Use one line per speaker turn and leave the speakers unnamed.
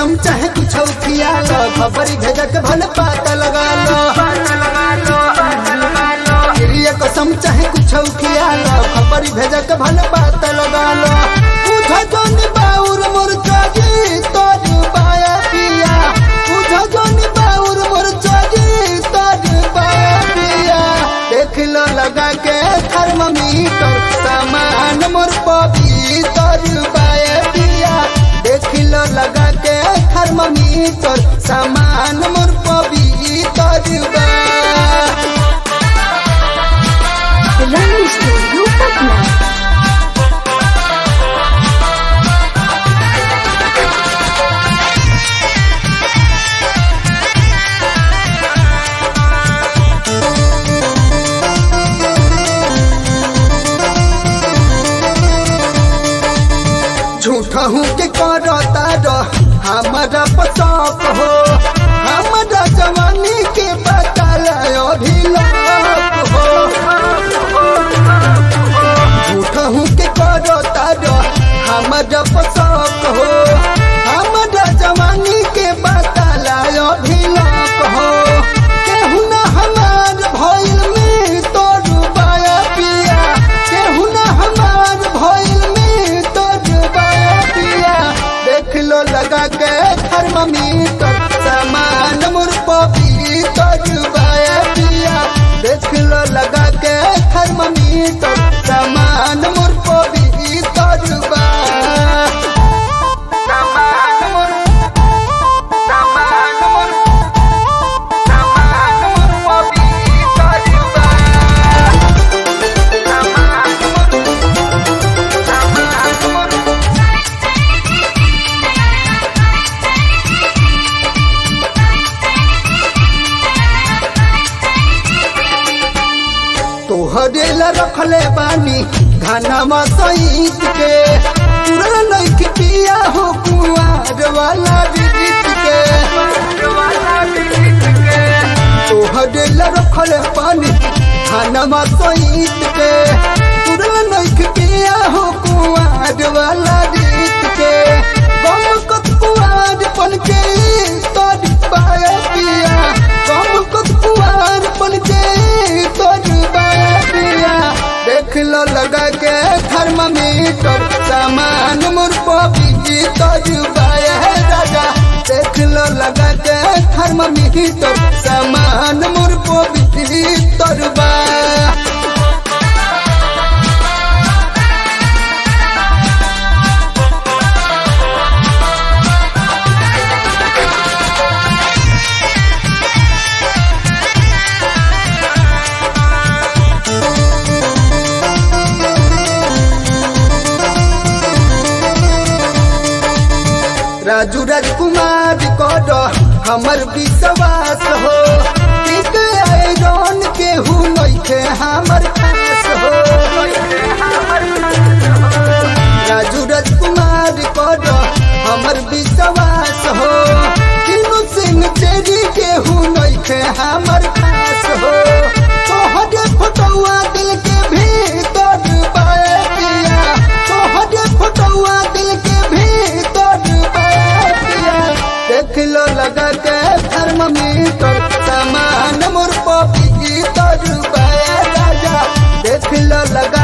कसम चाहे कुछ खिया लो खबर भेजक भल पाता लगा लो ये कसम चाहे कुछ खिया लो खबर भेजक भल पाता लगा लो उठा जोन बाउर मोर चागी तोर बाया पिया उठा जोन बाउर मोर चागी तोर बाया पिया देख लो लगा के थर्मामीटर सामान मोर पवित्र बाया पिया देख लो लगा के थर्मामीटर सामान मोर पवित्र बा
Learning Studio Patna.
झूठा हूँ के करता रह हमारा पचाप हो हमारा जवानी के बदल अभी लाप हो झूठा हूँ के करता रह हमारा पचाप हो हमारा जवानी के बदल अभी लाप हो केहू ना हमार भइल में तोर बाया पिया केहू ना हमार भइल में तोर बाया पिया देख लो लगा के थर्मामीटर सामान मोर पवित्र बाया पिया देख लो लगा के थर्मामीटर सामान मोर पवित्र बा सामान मोर सामान मोर सामान मोर पवित्र बा सामान मोर सामान मोर तोहरे ला रखले बानी घाना सईत के पूरा नइख पिया हो कुआर वाला गीत के तोहरे ला रखले बानी घाना सईत के पूरा नइख पिया हो कुआर वाला गीत के गम कत कुआर पन के तोर पाया पिया गम कत कुआर पन के तोर पाया पिया देख लो लगा के थर्मामीटर सामान मोर पपी तोर पाया है राजा देख लो लगा के थर्मामीटर सामान मोर पपी तोर बा राजू राजकुमार कर हमर विश्वास हो ठीक आयरन के हु नइखे हमर खास हो राजू राजकुमार कर हमर विश्वास हो किनु सिंह तेरी के हु नइखे हमर खास हो तोहरे फोटोआ दिल के भीतर बाए पिया तोहरे फोटोआ दिल के भीतर बाए पिया देख लो लगा के थर्मामीटर सामान मोर पपी तर बाए राजा देख लो लगा